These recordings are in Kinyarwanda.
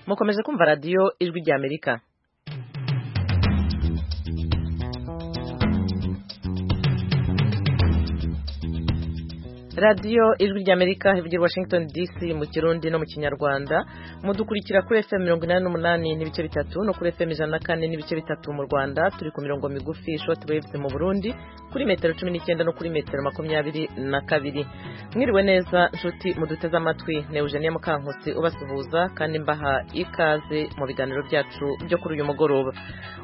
mukomeze kumva radiyo ijwi ry'amerika radiyo ijwi ry'amerika ivugira washington dc mu kirundi no mu kinyarwanda mudukurikira kuri fm mirongo inani n'umunani n'ibice bitatu no kuri fm ijana na kane n'ibice bitatu mu rwanda turi ku mirongo migufi shoti waves mu burundi kuri metero cumi n'icyenda no kuri metero makumyabiri na kabiri mwiriwe neza nshuti muduteze amatwi ni eugenia mukankusi ubasuhuza kandi mbaha ikaze mu biganiro byacu byo kuri uyu mugoroba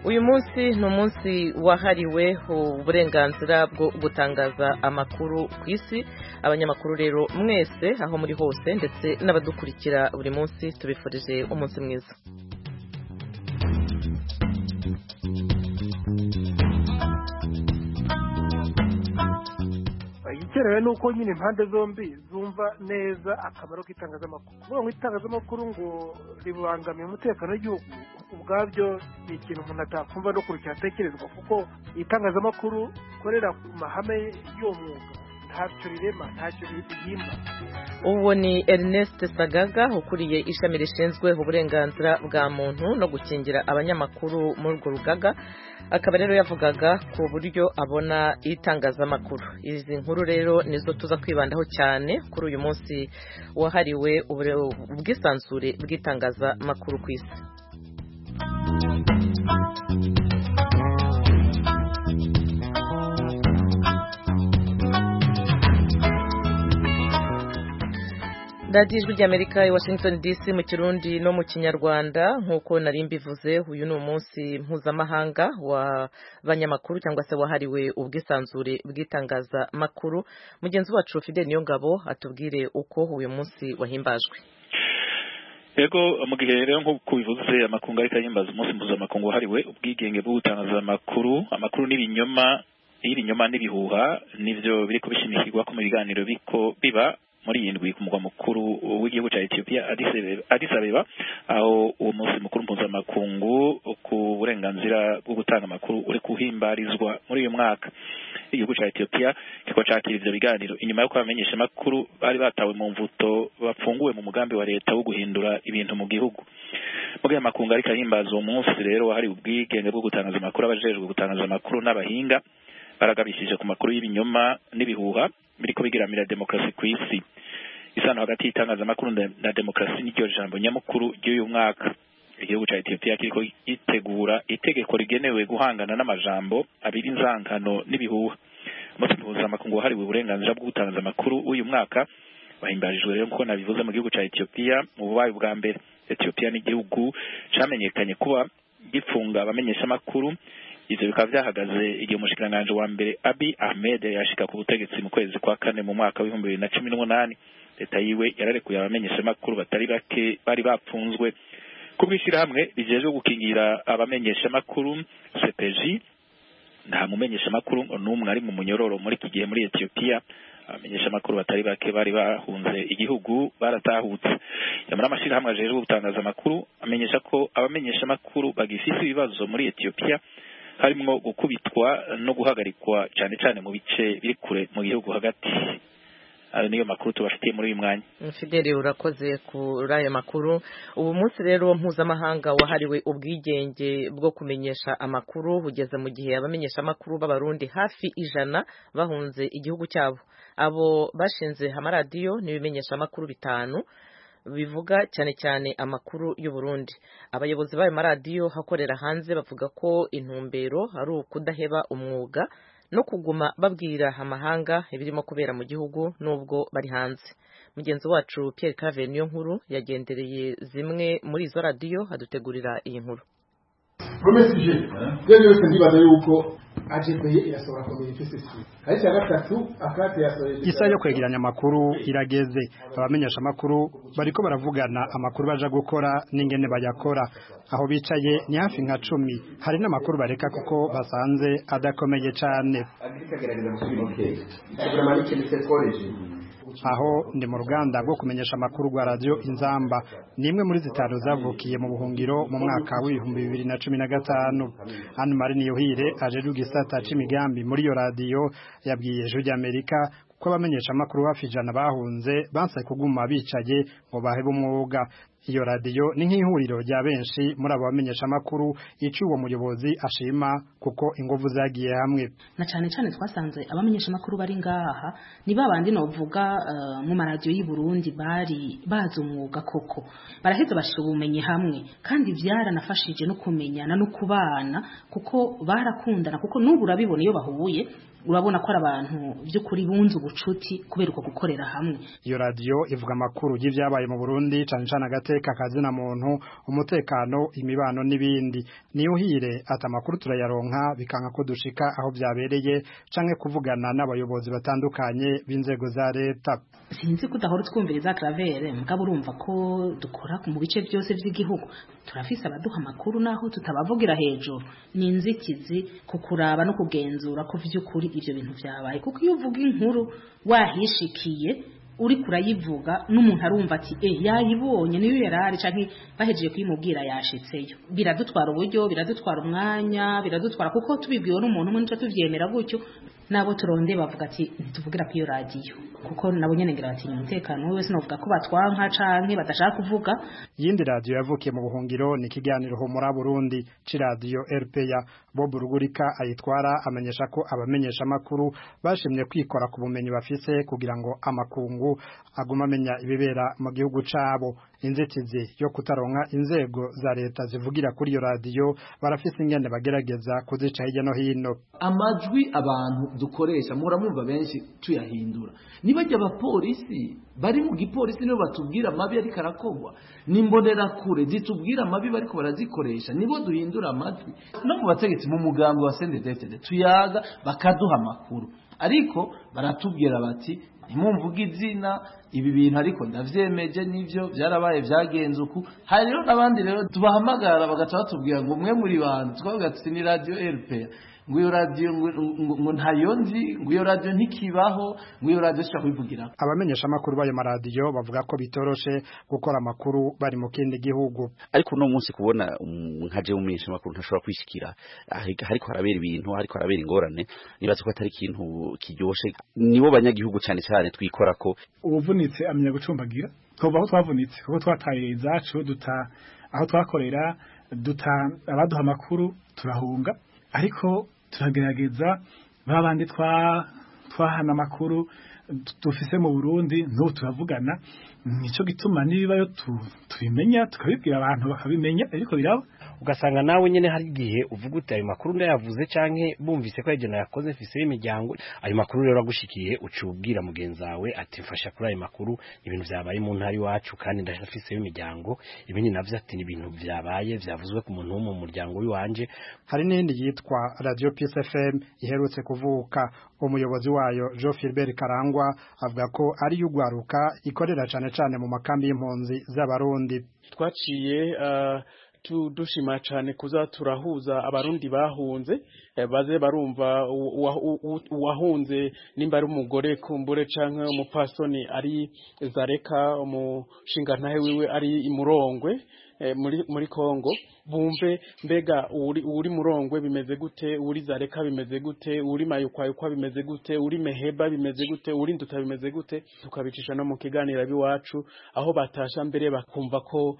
uyu munsi ni umunsi wahariwe uburenganzira bwo gutangaza amakuru ku isi abanyamakuru rero mwese aho muri hose ndetse n'abadukurikira buri munsi tubifurije umunsi mwiza igikenewe ni uko nyine impande zombi zumva neza akamaro k'itangazamakuru kuvuga ngo itangazamakuru ngo ribangamiye umutekano w'igihugu ubwabyo ni ikintu umuntu atakumva no kurya atekerezwa kuko itangazamakuru rikorera ku mahame y'uwo mwuga ntacyo rirema ntacyo rihimba uwo ni ernest sagaga ukuriye ishami rishinzwe uburenganzira bwa muntu no gukingira abanyamakuru muri urwo rugaga akaba rero yavugaga ku buryo abona itangazamakuru izi nkuru rero nizo tuza kwibandaho cyane kuri uyu munsi wahariwe ubwisanzure bw'itangazamakuru ku isi radiyo ijwi ry'amerika i washington dc mu kirundi no mu kinyarwanda nk'uko nari mbivuze uyu ni umunsi mpuzamahanga w'abanyamakuru cyangwa se wahariwe ubwisanzure bw'itangazamakuru mugenzi wacu fide niyongabo atubwire uko uyu munsi wahimbajwe yego mu gihe rero nk'uko bivuze amakungu ariko yimbaza umunsi mpuzamakungu wahariwe ubwigenge bwo gutangaza amakuru amakuru n'ibinyoma y'ibinyoma n'ibihuha nibyo biri kubishimikirwa ko mu biganiro biko biba muri iyi ndwi ku mugwa mukuru w'igihugu cya Ethiopia Addis Abeba aho uwo munsi mukuru mpuzamakungu ku burenganzira bwo gutanga amakuru uri kuhimbarizwa muri uyu mwaka igihugu cya Ethiopia kikaba cyakira ivyo biganiro inyuma yo kwamenyesha amakuru bari batawe mu mvuto bapfunguwe mu mugambi wa leta wo guhindura ibintu mu gihugu mu gihe amakungu ariko ahimbaza uwo munsi rero hari ubwigenge bwo gutangaza amakuru abajejwe gutangaza amakuru n'abahinga baragabishije ku makuru y'ibinyoma n'ibihuha biriko bigiramira demokarasi ku isi isano hagati y'itangazamakuru na demokarasi n'iryo jambo nyamukuru ry'uyu mwaka igihugu cya etiyopiya kiriko gitegura itegeko rigenewe guhangana n'amajambo abira inzangano n'ibihuha umunsi mpuzamakungu wahariwe uburenganzira bwo gutangaza amakuru w'uyu mwaka bahimbarijwe rero nkuko nabivuze mu gihugu cya etiyopiya mu bubaye bwa mbere etiyopiya ni igihugu camenyekanye kuba gifunga abamenyeshamakuru ivyo bikaba vyahagaze igihe umushikiranganji wa mbere Abi Ahmed yashika ku butegetsi mu kwezi kwa kane mu mwaka w'ibihumbi bibiri na cumi n'umunani leta yiwe yararekuye abamenyeshamakuru batari bake bari bapfunzwe ku bw'ishirahamwe rijejwe gukingira abamenyeshamakuru CPJ nta mumenyeshamakuru n'umwe ari mu munyororo muri iki gihe muri Ethiopia abamenyeshamakuru batari bake bari bahunze igihugu baratahutse nyamara amashirahamwe ajejwe gutangaza amakuru amenyesha ko abamenyeshamakuru bagifise ibibazo muri Ethiopia harimo gukubitwa no guhagarikwa cyane cyane mu bice biri kure mu gihugu hagati ayo niyo makuru tubafitiye muri uyu mwanya fideli urakoze kuri ayo makuru ubu munsi rero mpuzamahanga wahariwe ubwigenge bwo kumenyesha amakuru ugeze mu gihe abamenyeshamakuru b'abarundi hafi ijana bahunze igihugu cyabo abo bashinze amaradiyo n'ibimenyeshamakuru bitanu bivuga cyane cyane amakuru y'uburundi abayobozi b'ayo maradiyo hakorera hanze bavuga ko intumbero ari ukudaheba umwuga no kuguma babwira amahanga ibirimo kubera mu gihugu n'ubwo bari hanze mugenzi wacu Pierre Cave niyo nkuru yagendereye zimwe muri izo radiyo adutegurira iyi nkuru promesije rero yose ndibaza yuko isaha yo kwegeranya amakuru irageze abamenyesha amakuru bariko baravugana amakuru baja gukora n'ingene bayakora aho bicaye ni hafi nka cumi hari n'amakuru bareka kuko basanze adakomeye cane aho ndi mu ruganda rwo kumenyesha amakuru rwa radiyo inzamba ni imwe muri zitanu zavukiye mu buhungiro mu mwaka w'ibihumbi bibiri na cumi na gatanu hano mari niyohire aje gisata c'imigambi muri iyo radiyo yabwiye ijwi ry'amerika ko abamenyeshamakuru hafi ijana bahunze banse kuguma bicaye ngo bahebe umwuga iyo radiyo ni nk'ihuriro rya benshi muri abo bamenyeshamakuru icyo uwo muyobozi ashima kuko ingufu zagiye hamwe na cyane cyane twasanze abamenyeshamakuru bari ngaha ni ba bandi novuga eh, mu maradiyo y'i Burundi bari bazi umwuga koko baraheza bashira ubumenyi hamwe kandi byaranafashije no kumenyana no kubana kuko barakundana kuko n'ubu urabibona iyo bahuye urabona ko ari abantu by'ukuri bunze ubucuti kubera uko gukorera hamwe iyo radiyo ivuga amakuru y'ibyabaye mu Burundi cyane cyane agateka kazina muntu umutekano imibano n'ibindi niyuhire ati amakuru turayaronka bikanga ko dushika aho byabereye canke kuvugana n'abayobozi batandukanye b'inzego za leta sinzi ko udahora utwumviriza karavere mugabo urumva ko dukora mu bice byose by'igihugu turafise abaduha amakuru naho tutabavugira hejuru ni inzitizi ku kuraba no kugenzura ko by'ukuri ibyo bintu byabaye kuko iyo uvuga inkuru wahishikiye uri kurayivuga n'umuntu arumva ati e yayibonye niyo yarari canke bahejeje kuyimubwira yashitseyo biradutwara uburyo biradutwara umwanya biradutwara kuko tubibwiwe n'umuntu umwe nico tuvyemera gutyo nabo turonde bavuga ati ntituvugira ku iyo radiyo kuko nabo nyene ngira batinya umutekano we wese novuga ko batwanka canke badashaka kuvuga iyindi radiyo yavukiye mu buhungiro ni ikiganiro humura burundi c'iradiyo rpa bob rugurika ayitwara amenyesha ko abamenyeshamakuru bashimye kwikora ku bumenyi bafise kugira ngo amakungu aguma amenya ibibera mu gihugu cabo inzitizi yo kutaronka inzego za leta zivugira kuri iyo radiyo barafise ingene bagerageza kuzica hirya no hino amajwi abantu dukoresha muramwumva benshi tuyahindura nibajya abapolisi bari mu gipolisi nibo batubwira amabi ariko arakorwa ni imbonerakure zitubwira amabi bariko barazikoresha nibo duhindura amajwi no mu bategetsi mu mugambi wa sendedefede tuyaga bakaduha amakuru ariko baratubwira bati ntimumvuge izina ibi bintu ariko ndavyemeje nivyo vyarabaye vyagenze uku hari rero n'abandi rero tubahamagara bagaca batubwira ngo mwe muri bantu twavuga tuti ni radio rpa ngo iyo radiyo ngo ntayo nzi ngo iyo radiyo ntikibaho ngo iyo radiyo dushobora kuyivugira abamenyeshamakuru b'ayo maradiyo bavuga ko bitoroshe gukora amakuru bari mu kindi gihugu ariko uno munsi kubona um, nka je umumenyesha makuru ntashobora kwishikira ahi- hariko harabera ibintu hariko harabera ingorane nibaza ko atari ikintu kiryoshe nibo banyagihugu cane cane twikora ko uwuvunitse amenya gucumbagira twumva aho twavunitse kuko twataye izacu duta aho twakorera duta abaduha amakuru turahunga ariko turagerageza ba bandi twa- twahana amakuru du- dufise mu burundi n'ubu turavugana nicyo gituma n'ibibayo tu- tubimenya tukabibwira abantu bakabimenya ariko biraba ugasanga nawe nyine hari igihe uvuga uti ayo makuru ndayavuze canke bumvise ko agenda yakoze mfise imiryango ayo makuru rero agushikiye uca ubwira mugenzi wawe ati mfasha kuri ayo makuru ibintu byabaye mu ntara iwacu kandi ndafise imiryango ibindi navyo ati ni ibintu vyabaye vyavuzwe ku muntu wo mu muryango w'iwanje hari n'iyindi yitwa radio peace fm iherutse kuvuka umuyobozi wayo jean philbert karangwa avuga ko ari iy'ugwaruka ikorera cane cane mu makambi y'impunzi z'abarundi twaciye eh, tu- dushima cyane kuza turahuza abarundi bahunze eh, baze barumva uwa- uwa- uwa- uwahunze nimba ari umugore kumbure canke umupasoni ari zareka umushingantahe wiwe ari imurongwe eh, muri muri Kongo bumve mbega uri uri murongwe bimeze gute uri zareka bimeze gute uri mayukwayukwa bimeze gute uri meheba bimeze gute uri nduta bimeze gute tukabicisha no mu kiganiro biwacu aho batasha mbere bakumva ko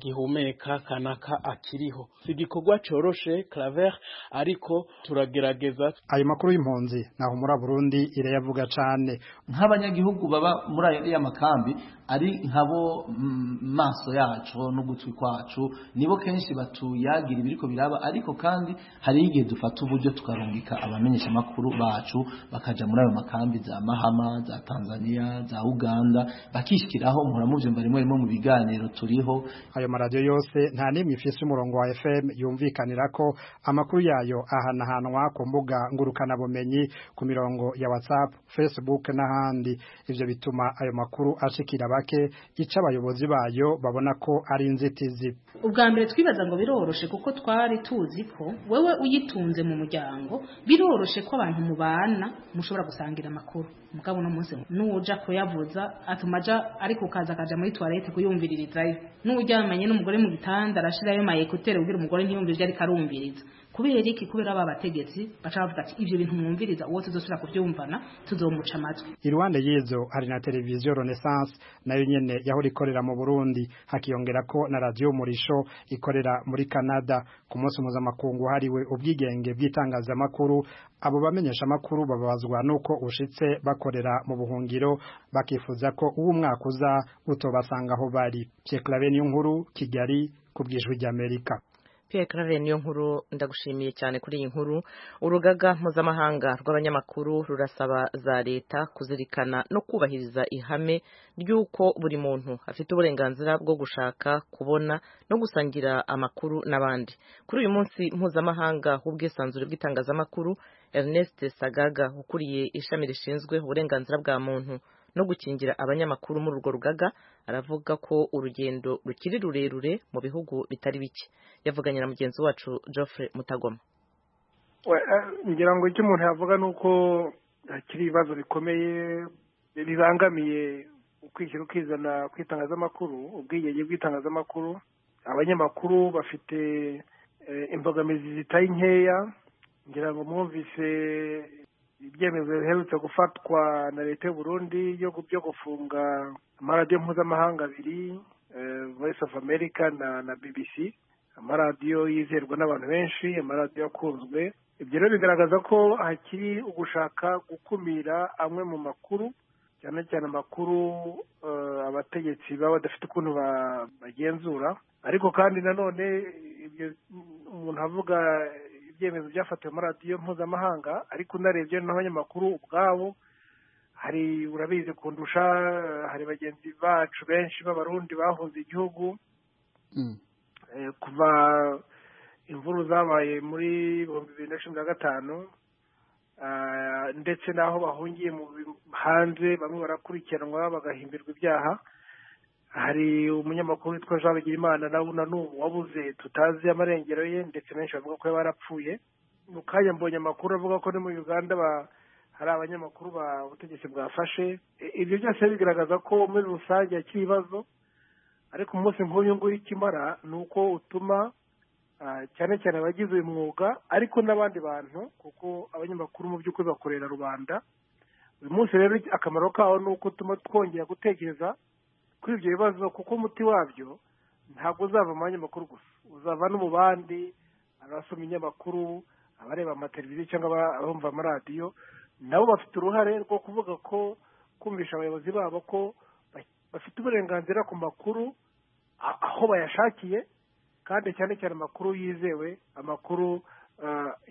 bagihumeka kanaka akiriho si igikorwa coroshe claver ariko turagerageza ayo makuru y'impunzi naho muri burundi irayavuga cane nk'abanyagihugu baba muri ayo ya makambi ari nkabo mm, maso yacu n'ugutwi kwacu nibo kenshi batuyagira ibiriko biraba ariko kandi hari igihe dufata uburyo tukarungika abamenyesha makuru bacu bakaja muri ayo makambi za Mahama za Tanzania za Uganda bakishikiraho mpora muvyumva rimwe rimwe mu biganiro turiho ayo maradiyo yose nta n'imwe ifise umurongo wa fm yumvikanira ko amakuru yayo ahanahanwa ku mbuga ngurukanabumenyi ku mirongo ya whatsapp facebook n'ahandi ivyo bituma ayo makuru ashikira bake ica abayobozi bayo babona ko ari inzitizi ubwa mbere twibaza ngo biroroshe kuko twari tuzi ko wewe uyitunze mu muryango biroroshe ko abantu mubana mushobora gusangira amakuru mugabo uno munsi n'uja kuyavuza atuma aja ariko ukaza akaja muri toilette kuyumviririzayo n'uryamanye n'umugore mu gitanda arashirayo mayekutere kugira umugore ntiyumve ivyo ariko arumviriza kubera iki kubera ba bategetsi baca bavuga ati ivyo bintu mwumviriza uwo tuzosubira kuvyumvana tuzomuca amatwi iruhande y'izo hari na televiziyo renaissance nayo nyene yahora ikorera mu burundi hakiyongerako na radiyo umurisho ikorera muri canada ku munsi mpuzamakungu hariwe ubwigenge bw'itangazamakuru abo bamenyesha amakuru bababazwa nuko ushitse bakorera mu buhungiro bakifuza ko uwo umwaka uza utobasanga aho bari pyeklave niyo nkuru kigali ku bw'ijwi ry'amerika Pierre Claver niyo nkuru ndagushimiye cyane kuri iyi nkuru urugaga mpuzamahanga rw'abanyamakuru rurasaba za leta kuzirikana no kubahiriza ihame ry'uko buri muntu afite uburenganzira bwo gushaka kubona no gusangira amakuru n'abandi kuri uyu munsi mpuzamahanga w'ubwisanzure bw'itangazamakuru Ernest Sagaga ukuriye ishami rishinzwe uburenganzira bwa muntu no gukingira abanyamakuru muri urwo rugaga aravuga ko urugendo rukiri rurerure mu bihugu bitari bike yavuganye na mugenzi wacu Geoffrey Mutagoma ngira ngo icyo umuntu yavuga ni uko hakiri ibibazo bikomeye bibangamiye ukwishyira ukizana ku itangazamakuru ubwigenge bw'itangazamakuru abanyamakuru bafite imbogamizi zitari nkeya ngira ngo mwumvise ibyemezo biherutse gufatwa na leta y'uburundi byo gufunga amaradiyo mpuzamahanga abiri voice of america na na bbc amaradiyo yizerwa n'abantu benshi amaradiyo akunzwe ibyo rero bigaragaza ko hakiri ugushaka gukumira amwe mu makuru cyane cyane amakuru abategetsi baba badafite ukuntu bagenzura ariko kandi nanone ibyo umuntu avuga ibyemezo byafatiwe muri radiyo mpuzamahanga ariko unarebye n'abanyamakuru ubwabo hari urabizi kundusha hari bagenzi bacu benshi b'abarundi bahunze igihugu kuva imvuru zabaye muri ibihumbi bibiri na cumi na gatanu ndetse n'aho bahungiye hanze bamwe barakurikiranwa bagahimbirwa ibyaha hari umunyamakuru witwa jean bigirimana nawe na n'ubu wabuze tutazi amarengero ye ndetse benshi bavuga ko yaba yarapfuye mu kanya mbonye amakuru avuga ko muri uganda hari abanyamakuru ba ubutegetsi bwafashe ibyo byose bigaragaza ko muri rusange hakiri ibibazo ariko umunsi nk'uyu nguyu ikimara ni uko utuma cyane cyane abagize uyu mwuga ariko n'abandi bantu kuko abanyamakuru mu by'ukuri bakorera rubanda uyu munsi rero akamaro kawo ni uko utuma twongera gutekereza kuri ibyo bibazo kuko umuti wabyo ntabwo uzava mu banyamakuru gusa uzava no mu bandi abasoma inyamakuru abareba amateleviziyo cyangwa abumva amaradiyo nabo bafite uruhare rwo kuvuga ko kumvisha abayobozi babo ko bafite uburenganzira ku makuru aho bayashakiye kandi cyane cyane amakuru yizewe amakuru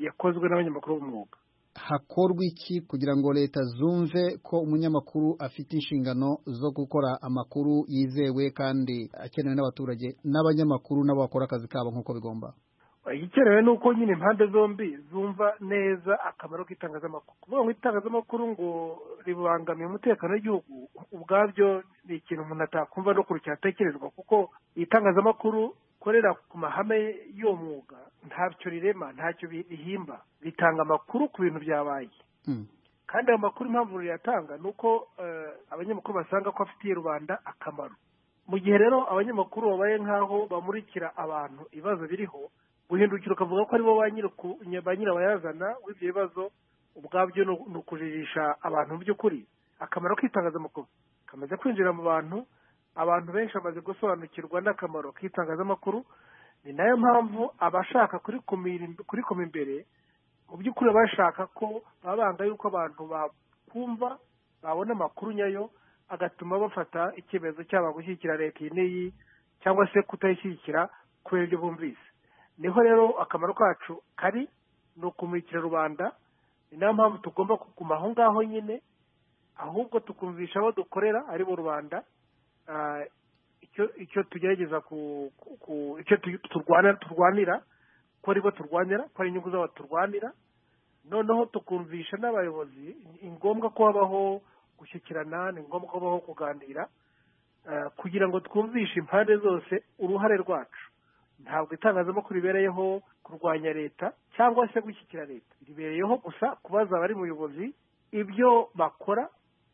yakozwe n'abanyamakuru b'umwuga hakorwa iki kugira ngo leta zumve ko umunyamakuru afite inshingano zo gukora amakuru yizewe kandi akenewe n'abaturage n'abanyamakuru nabo bakora akazi kabo nk'uko bigomba igikenewe ni uko nyine impande zombi zumva neza akamaro k'itangazamakuru kuvuga ngo itangazamakuru ngo ribangamiye umutekano w'igihugu ubwabyo ni ikintu umuntu atakumva no kure cyatekerezwa kuko itangazamakuru rikorera ku mahame y'uwo mwuga ntacyo rirema ntacyo rihimba ritanga amakuru ku bintu byabaye kandi ayo makuru impamvu riyatanga ni uko abanyamakuru basanga ko afitiye rubanda akamaro mu gihe rero abanyamakuru babaye nk'aho bamurikira abantu ibibazo biriho guhindukira ukavuga ko aribo ba nyirabayazana w'ibyo bibazo ubwabyo ni ukujijisha abantu mu by'ukuri akamaro k'itangazamakuru kamaze kwinjira mu bantu abantu benshi bamaze gusobanukirwa n'akamaro k'itangazamakuru ni nayo mpamvu abashaka kurikoma imbere mu by'ukuri bashaka ko baba banga yuko abantu bakumva babona amakuru nyayo agatuma bafata icyemezo cyaba gushyigikira leta iyi n'iyi cyangwa se kutayishyigikira kubera ibyo bumvise niho rero akamaro kacu kari ni ukumurikira rubanda ni nayo mpamvu tugomba kuguma aho ngaho nyine ahubwo tukumvisha abo dukorera ari bo rubanda icyo tugerageza ku icyo turwanira ko aribo turwanira ko ari inyungu zabo turwanira noneho tukumvisha n'abayobozi ni ngombwa ko habaho gushyikirana ni ngombwa ko habaho kuganira kugira ngo twumvishe impande zose uruhare rwacu ntabwo itangazamakuru ribereyeho kurwanya leta cyangwa se gushyigikira leta ribereyeho gusa kubaza abari muyobozi ibyo bakora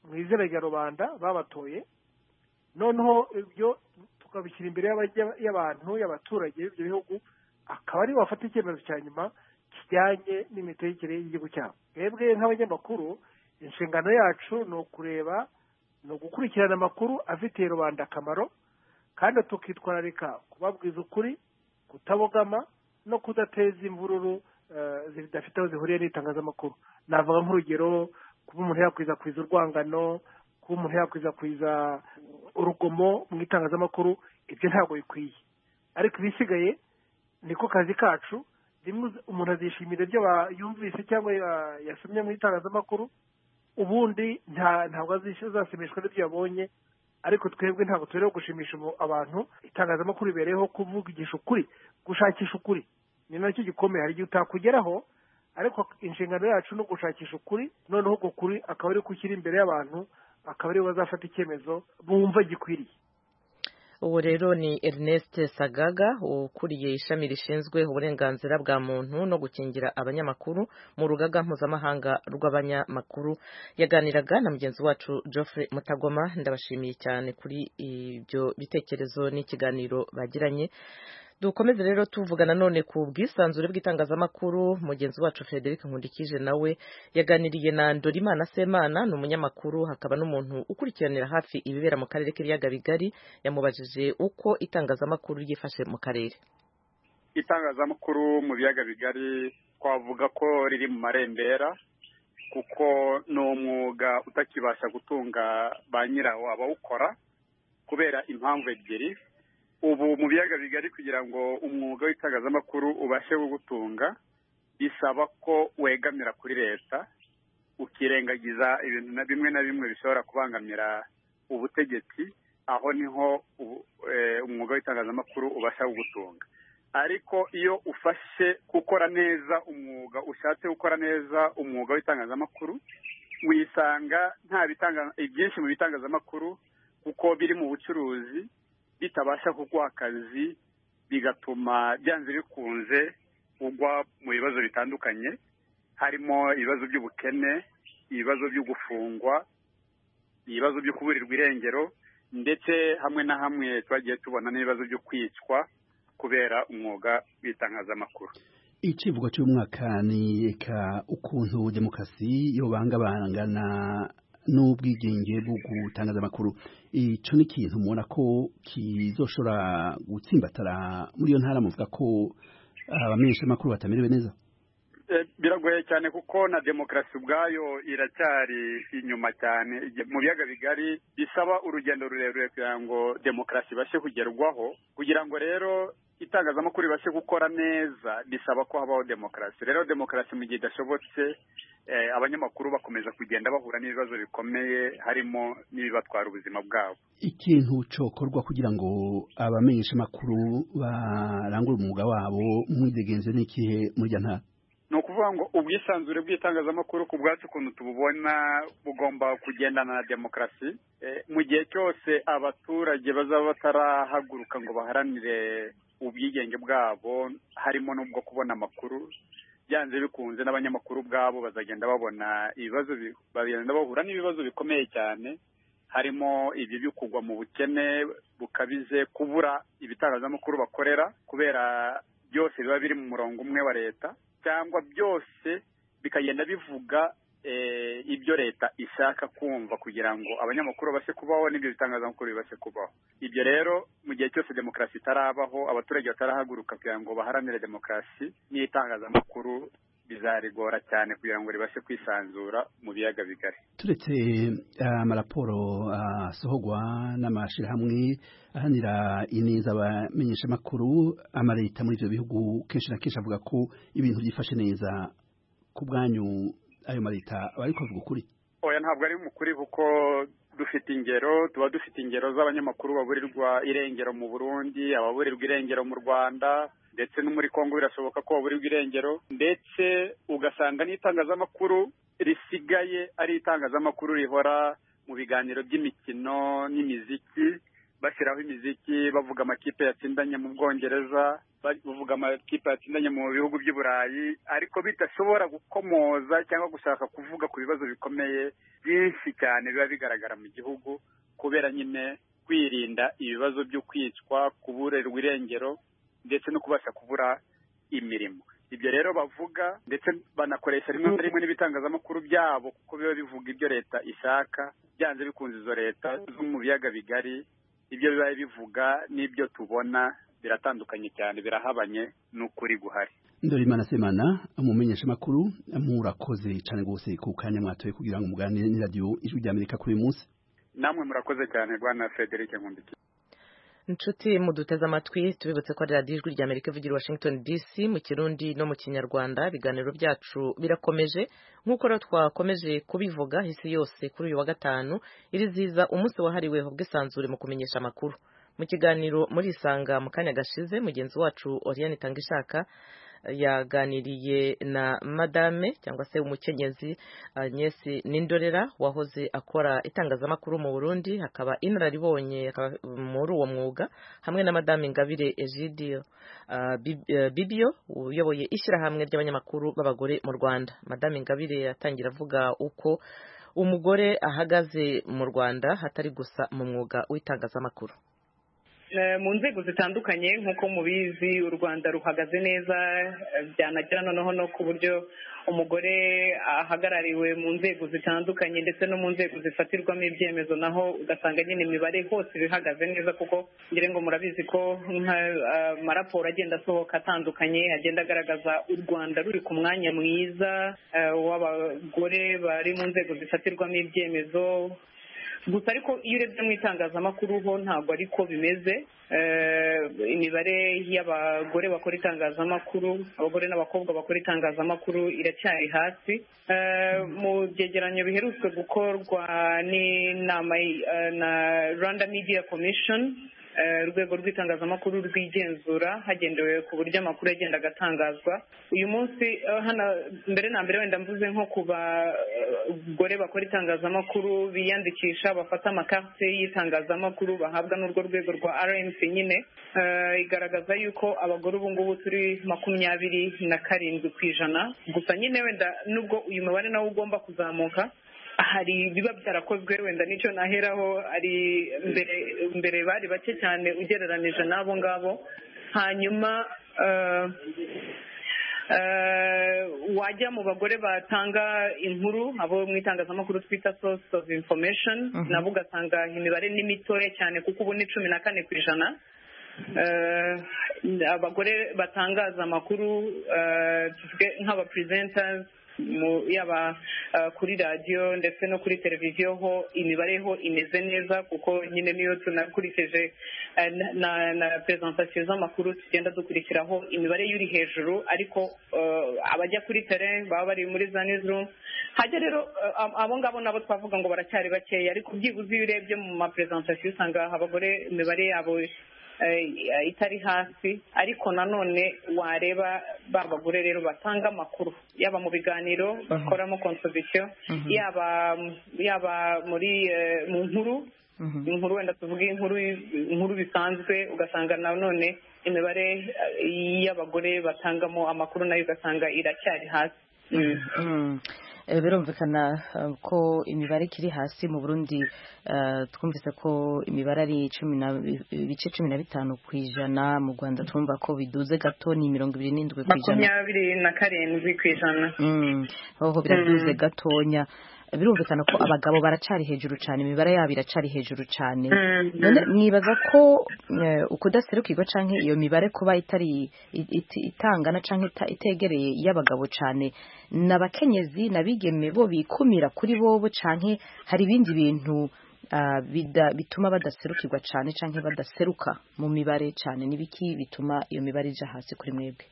mu izina rya rubanda babatoye noneho ibyo tukabishyira imbere y'abantu y'abaturage b'ibyo bihugu akaba aribo bafata icyemezo cya nyuma kijyanye n'imitegekere y'igihugu cyabo twebwe nk'abanyamakuru inshingano yacu ni ukureba ni ugukurikirana amakuru afitiye rubanda akamaro kandi tukitwararika kubabwiza ukuri kutabogama no kudateza imvururu zidafite aho zihuriye n'itangazamakuru navuga nk'urugero kuba umuntu yakwirakwiza urwangano kuba umuntu yakwirakwiza urugomo mu itangazamakuru ibyo ntabwo bikwiye ariko ibisigaye niko kazi kacu rimwe umuntu azishimira ibyo yumvise cyangwa yasomye mu itangazamakuru ubundi ntabwo azashimishwa n'ibyo yabonye ariko twebwe ntabwo tubereho gushimisha abantu itangazamakuru ribereyeho kuvugisha ukuri gushakisha ukuri ni nacyo gikomeye hari igihe utakugeraho ariko inshingano yacu ni ugushakisha ukuri noneho uko kuri akaba ari gushyira imbere y'abantu akaba aribo bazafata icyemezo bumva gikwiriye ubu rero ni ernest sagaga ukuriye ishami rishinzwe uburenganzira bwa muntu no gukingira abanyamakuru mu rugaga mpuzamahanga rw'abanyamakuru yaganiraga na mugenzi wacu geoffrey mutagoma ndabashimiye cyane kuri ibyo bitekerezo n'ikiganiro bagiranye dukomeze rero tuvuga nanone ku bwisanzure bw'itangazamakuru mugenzi wacu frederic nkundikije nawe yaganiriye na ndorimana semana ni umunyamakuru hakaba n'umuntu ukurikiranira hafi ibibera mu karere k'ibiyaga bigari yamubajije uko itangazamakuru ryifashe mu karere itangazamakuru mu biyaga bigari twavuga ko riri mu marembera kuko ni umwuga utakibasha gutunga ba nyirawo abawukora kubera impamvu ebyiri ubu mu biyaga bigari kugira ngo umwuga w'itangazamakuru ubashe kugutunga bisaba ko wegamira kuri leta ukirengagiza ibintu na bimwe na bimwe bishobora kubangamira ubutegetsi aho niho umwuga w'itangazamakuru ubasha kugutunga ariko iyo ufashe gukora neza umwuga ushatse gukora neza umwuga w'itangazamakuru wisanga nta byinshi mu bitangazamakuru kuko biri mu bucuruzi bitabasha kuguha akazi bigatuma byanze bikunze ugwa mu bibazo bitandukanye harimo ibibazo by'ubukene ibibazo byo gufungwa ibibazo byo kuburirwa irengero ndetse hamwe na hamwe twagiye tubona n'ibibazo byo kwicwa kubera umwuga w'itangazamakuru icyivugo cy'umwaka ni reka ukuntu demokarasi yobangabangana n'ubwigenge bwo gutangaza amakuru icyo ni ikintu mubona ko kizoshobora gutsimbatara muri iyo ntara muvuga ko abamenyeshamakuru batamerewe neza biragoye cyane kuko na demokarasi ubwayo iracyari inyuma cyane mu biyaga bigari bisaba urugendo rurerure kugira ngo demokarasi ibashe kugerwaho kugira ngo rero itangazamakuru ribashe gukora neza bisaba ko habaho demokarasi rero demokarasi mu gihe idashobotse abanyamakuru bakomeza kugenda bahura n'ibibazo bikomeye harimo n'ibibatwara ubuzima bwabo ikintu cyokorwa kugira ngo abamenyesha amakuru barangure umwuga wabo mwidegenze n'ikihe murya ntara ni ukuvuga ngo ubwisanzure bw'itangazamakuru ku bwacu ukuntu tububona bugomba kugendana na demokarasi mu gihe cyose abaturage bazaba batarahaguruka ngo baharanire ubwigenge bwabo harimo n'ubwo kubona amakuru byanze bikunze n'abanyamakuru ubwabo bazagenda babona ibibazo bagenda bahura n'ibibazo bikomeye cyane harimo ibyo byo kugwa mu bukene bukabize kubura ibitangazamakuru bakorera kubera byose biba biri mu murongo umwe wa leta cyangwa byose bikagenda bivuga ibyo leta ishaka kumva kugira ngo abanyamakuru babashe kubaho n'ibyo bitangazamakuru bibashe kubaho ibyo rero mu gihe cyose demokarasi itarabaho abaturage batarahaguruka kugira ngo baharanire demokarasi n'itangazamakuru bizarigora cyane kugira ngo ribashe kwisanzura mu biyaga bigari turetse amaraporo asohogwa n'amashyirahamwe ahanira ineza abamenyesha amakuru amareta muri ibyo bihugu kenshi na kenshi avuga ko ibintu byifashe neza ku bwanyu ayo mareta aba ari kuvuga ukuri oya ntabwo ari mukuri kuko dufite ingero tuba dufite ingero z'abanyamakuru baburirwa irengero mu burundi ababurirwa irengero mu rwanda ndetse no muri congo birashoboka ko baburirwa irengero ndetse ugasanga n'itangazamakuru risigaye ari itangazamakuru rihora mu biganiro by'imikino n'imiziki bashyiraho imiziki bavuga amakipe yatsindanye mu bwongereza bavuga amakipe yatsindanye mu bihugu by'uburayi ariko bidashobora gukomoza cyangwa gushaka kuvuga ku bibazo bikomeye byinshi cyane biba bigaragara mu gihugu kubera nyine kwirinda ibibazo byo kwicwa kuburerwa irengero ndetse no kubasha kubura imirimo ibyo rero bavuga ndetse banakoresha rimwe na rimwe n'ibitangazamakuru byabo kuko biba bivuga ibyo leta ishaka byanze bikunze izo leta zo mu biyaga bigari ibyo biba bivuga n'ibyo tubona biratandukanye cyane birahabanye n'ukuri guhari ndore imana semana umumenyesha amakuru murakoze cyane rwose ku kanya mwatoye kugira ngo muganire n'iradiyo ijwi rya amerika kuri uyu munsi namwe murakoze cyane rwanda frederic nkundikiye inshuti muduteze amatwi tubibutse ko ari radiyo ijwi rya amerika ivugira washington dc mu kirundi no mu kinyarwanda ibiganiro byacu birakomeje nk'uko rero twakomeje kubivuga isi yose kuri uyu wa gatanu irizihiza umunsi wahariwe ubwisanzure mu kumenyesha amakuru mu kiganiro muri isanga mu kanya gashize mugenzi wacu oriane itangishaka yaganiriye na madame cyangwa se umukenyezi Agnes nindorera wahoze akora itangazamakuru mu burundi hakaba inararibonye muri uwo mwuga hamwe na madame ngabire egidio bibio uyoboye ishyirahamwe ry'abanyamakuru b'abagore mu rwanda madame ngabire yatangira avuga uko umugore ahagaze mu rwanda hatari gusa mu mwuga w'itangazamakuru mu nzego zitandukanye nk'uko mubizi u rwanda ruhagaze neza byanagira noneho no ku buryo umugore ahagarariwe mu nzego zitandukanye ndetse no mu nzego zifatirwamo ibyemezo naho ugasanga nyine imibare hose bihagaze neza kuko ngire ngo murabizi ko amaraporo agenda asohoka atandukanye agenda agaragaza u rwanda ruri ku mwanya mwiza w'abagore bari mu nzego zifatirwamo ibyemezo gusa ariko iyo urebye mu itangazamakuru ho ntabwo ariko bimeze imibare y'abagore bakora itangazamakuru abagore n'abakobwa bakora itangazamakuru iracyari hasi mu byegeranyo biherutse gukorwa n'inama na rwanda media commission urwego rw'itangazamakuru rwigenzura hagendewe ku buryo amakuru agenda agatangazwa uyu munsi hano mbere na mbere wenda mvuze nko ku bagore bakora itangazamakuru biyandikisha bafata amakarte y'itangazamakuru bahabwa n'urwo rwego rwa rmc nyine igaragaza yuko abagore ubu ngubu turi makumyabiri na karindwi ku ijana gusa nyine wenda nubwo uyu mubare nawo ugomba kuzamuka hari ibiba byarakozwe wenda nicyo naheraho ari mbere mbere bari bake cyane ugereranije n'abo ngabo hanyuma wajya mu bagore batanga inkuru abo mu itangazamakuru twita source of information nabo ugasanga imibare ni mitoya cyane kuko ubu ni cumi na kane ku ijana abagore batangaza amakuru nk'aba presenters yaba kuri radiyo ndetse no kuri televiziyo ho imibare ho imeze neza kuko nyine niyo tunakurikije na perezantasiyo z'amakuru tugenda dukurikiraho imibare y'uri hejuru ariko abajya kuri tere baba bari muri za nizurumu hajya rero abo ngabo nabo twavuga ngo baracyari bakeya ariko byibuze iyo urebye mu maperezantasiyo usanga abagore imibare yabo itari hasi ariko nanone wareba ba bagore rero batanga amakuru yaba mu biganiro bakoramo konsobisiyo yaba yaba muri mu nkuru inkuru wenda tuvuge inkuru inkuru bisanzwe ugasanga nanone imibare y'abagore batangamo amakuru nayo ugasanga iracyari hasi birumvikana ko imibare ikiri hasi mu burundi twumvise ko imibare ari ibice cumi na bitanu ku ijana mu rwanda twumva ko biduze gato ni mirongo ibiri n'indwi ku ijana makumyabiri na karindwi ku ijana aho biraduze gatonya birumvikana ko abagabo baracari hejuru cyane imibare yabo iracari hejuru cyane none mwibaza ko ukudaserukirwa cyangwa iyo mibare kuba itari itangana cyangwa itegereye y'abagabo cyane n'abakenyezi n'abigeme bo bikumira kuri bobo cyangwa hari ibindi bintu bituma badaserukirwa cyane cyangwa badaseruka mu mibare cyane n'ibiki bituma iyo mibare ijya hasi kuri mwebwe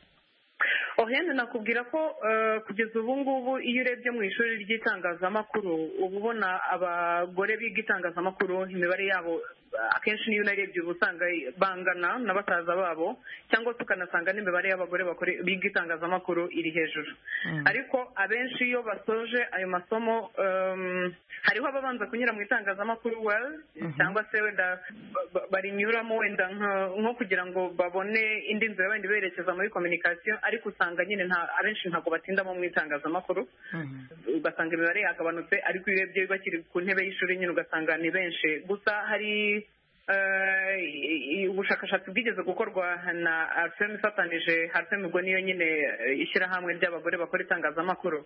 ohene nakubwira ko kugeza ubu ngubu iyo urebye mu ishuri ry'itangazamakuru uba ubona abagore biga itangazamakuru imibare yabo akenshi niyo unarebye uba usanga bangana na basaza babo cyangwa se ukanasanga n'imibare y'abagore bakore biga itangazamakuru iri hejuru ariko abenshi iyo basoje ayo masomo um, hariho ababanza kunyura mu itangazamakuru well cyangwa se wenda ba- ba- barinyuramo wenda nka- nko kugira ngo babone indi nzira wenda iberekeza muri communication ariko usanga nyine nta- abenshi ntabwo batindamo mu itangazamakuru ugasanga imibare yagabanutse ariko iyo urebye bakiri ku ntebe y'ishuri nyine ugasanga ni benshi gusa hari eh, i- ubushakashatsi bwigeze gukorwa na arfem ifatanije arfem ubwo niyo nyine eh, ishyirahamwe ry'abagore bakora itangazamakuru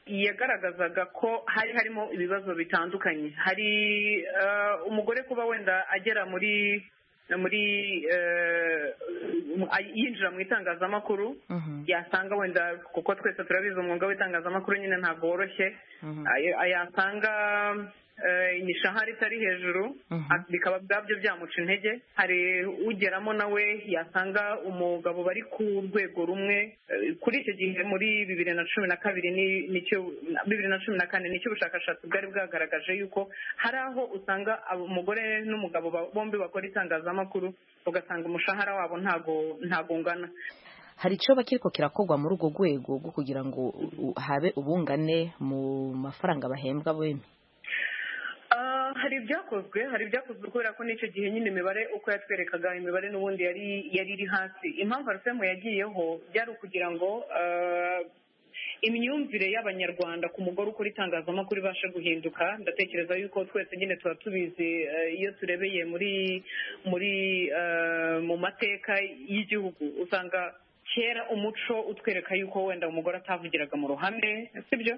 yagaragazaga ko hari harimo ibibazo bitandukanye hari eh, umugore kuba wenda agera muri muri eh, yinjira mu itangazamakuru yasanga wenda kuko twese turabizi umwuga w'itangazamakuru nyine ntabwo woroshye Ay- yasanga eh, imishahara itari hejuru a- bikaba bwabyo byamuca intege hari ugeramo nawe yasanga umugabo bari ku rwego rumwe eh, kuri icyo gihe muri bibiri na cumi na kabiri ni- nicyo bibiri na cumi na kane nicyo ubushakashatsi bwari bwagaragaje yuko hari aho usanga abo- umugore n'umugabo ba- bombi bakora itangazamakuru ugasanga umushahara wabo ntago ntago ungana hari icyo kiriko kirakorwa muri urwo rwego rwo kugira ngo u- habe ubungane mu mafaranga bahembwa bemye Ah, hari ibyakozwe hari ibyakozwe kubera ko n'icyo gihe nyine imibare uko yatwerekaga imibare n'ubundi yari yari iri hasi impamvu arufemu yagiyeho byari ukugira ngo ah, imyumvire y'abanyarwanda ku mugore ukora itangazamakuru ibashe guhinduka ndatekereza yuko twese nyine tuba tubizi eh, iyo turebeye muri muri eh, mu mateka y'igihugu usanga kera umuco utwereka yuko wenda umugore atavugiraga mu ruhame sibyo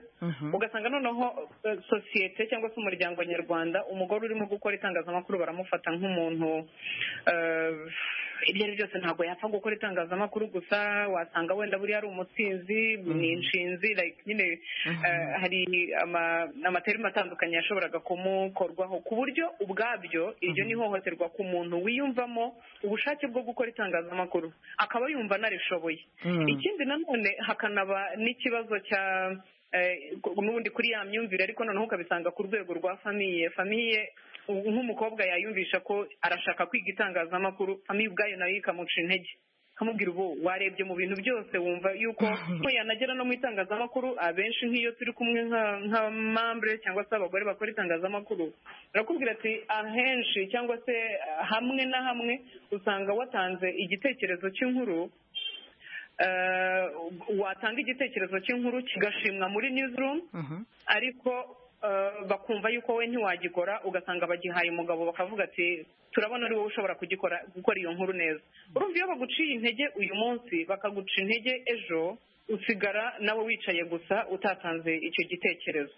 ugasanga noneho eh, sosiyete cyangwa se umuryango nyarwanda umugore urimo gukora itangazamakuru baramufata nk'umuntu eh, ibyo ari byo byose ntabwo yapfa gukora itangazamakuru gusa wasanga wenda buriya ari umutsinzi ni inshinzi like nyine eh, hari ama- amaterima atandukanye yashoboraga kumukorwaho ku buryo ubwabyo iryo ni ihohoterwa ku muntu wiyumvamo ubushake bwo gukora itangazamakuru akaba yumva anarishoboye Mm. ikindi nanone hakanaba n'ikibazo cya eh, n'ubundi kuri ya myumvire ariko noneho ukabisanga ku rwego rwa famiye famiye ubu nk'umukobwa yayumvisha ko arashaka kwiga itangazamakuru famiye ubwayo nayo ikamuca intege kamubwira ubu warebye mu bintu byose wumva yuko ko yanagera no mu itangazamakuru abenshi nk'iyo turi kumwe nka- nka mambure cyangwa se abagore bakora itangazamakuru barakubwira ati ahenshi cyangwa se ah, hamwe na hamwe usanga watanze igitekerezo cy'inkuru eh, watanga igitekerezo cy'inkuru kigashimwa muri newsroom ariko eh, bakumva yuko we ntiwagikora ugasanga bagihaye umugabo bakavuga ati turabona ari wowe ushobora kugikora gukora iyo nkuru neza urumva iyo baguciye intege uyu munsi bakaguca intege ejo usigara nawe wicaye gusa utatanze icyo gitekerezo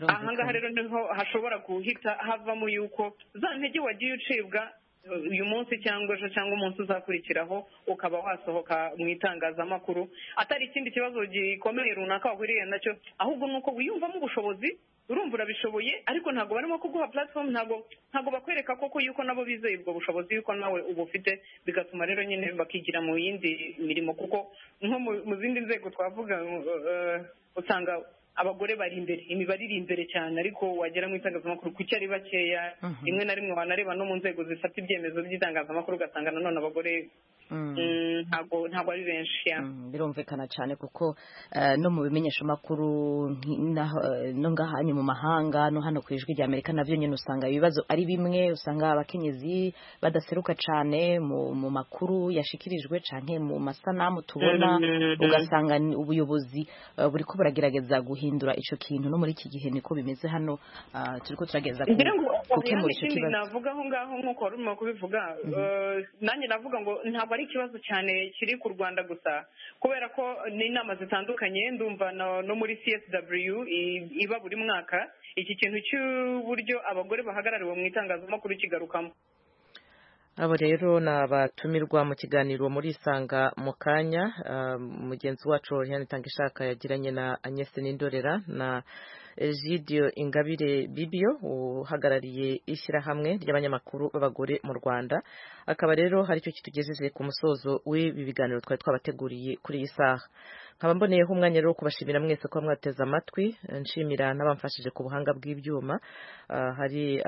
aha ngaha rero niho hashobora guhita havamo yuko za ntege wagiye ucibwa eh, uyu munsi cyangwa ejo cyangwa umunsi uzakurikiraho ukaba wasohoka mu itangazamakuru atari ikindi kibazo gikomeye runaka wahuriye nacyo ahubwo ni uko wiyumvamo ubushobozi urumva urabishoboye ariko ntabwo barimo kuguha platform ntabwo ntabwo bakwereka koko yuko nabo bizeye ubwo bushobozi yuko nawe ubufite bigatuma rero nyine bakigira mu yindi mirimo kuko nko mu mu zindi nzego twavuga eh, usanga abagore bari imbere imibare iri imbere cyane ariko wagera mu itangazamakuru kuki ari bakeya rimwe na rimwe wanareba no mu nzego zifata ibyemezo by'itangazamakuru ugasanga nanone abagore mm, ntabwo ntabwo ari benshi ya birumvikana cyane kuko eh, no mu bimenyeshamakuru nki- n'aho, eh, no ngahanye mu mahanga no hano ku ijwi rya amerika nabyo nyine usanga ibibazo ari bimwe usanga abakenyezi badaseruka cyane mu mu makuru yashikirijwe cyane mu masanamu tubona Mhm. ugasanga ni ubuyobozi eh, buriko buragerageza guhindura icyo kintu no muri iki gihe niko bimeze hano ah, turiko turagerageza ku- ngira ngo gukemura icyo ikindi kibazo navuga aho ngaho nk'uko wari urimo kubivuga eh, nanjye navuga ngo ntabwo ari ikibazo cyane kiri ku rwanda gusa kubera ko n'inama zitandukanye ndumva no no muri csw i- iba buri mwaka iki kintu cy'uburyo abagore bahagarariwe mu itangazamakuru kigarukamo abo rero ni abatumirwa mu kiganiro muri isanga mu kanya ah, mugenzi wacu Oriane Tangishaka yagiranye na Agnès Nindorera na Egidio Ingabire Bibio uhagarariye ishyirahamwe ry'abanyamakuru b'abagore mu Rwanda akaba rero hari icyo kitugejeje ku musozo w'ibi biganiro twari twabateguriye kuri iyi saha nkaba mboneyeho umwanya rero wo kubashimira mwese kuba mwateze amatwi nshimira n'abamfashije ku buhanga bw'ibyuma hari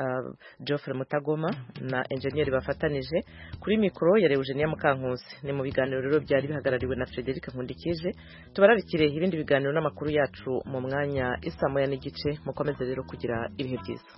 Geoffrey mutagoma na enjeniyeri bafatanije kuri mikoro ya Eugenia mukankusi ni mu biganiro rero byari bihagarariwe na frederic nkundikije tubararikire ibindi biganiro n'amakuru yacu mu mwanya isamoya n'igice mukomeze rero kugira ibihe byiza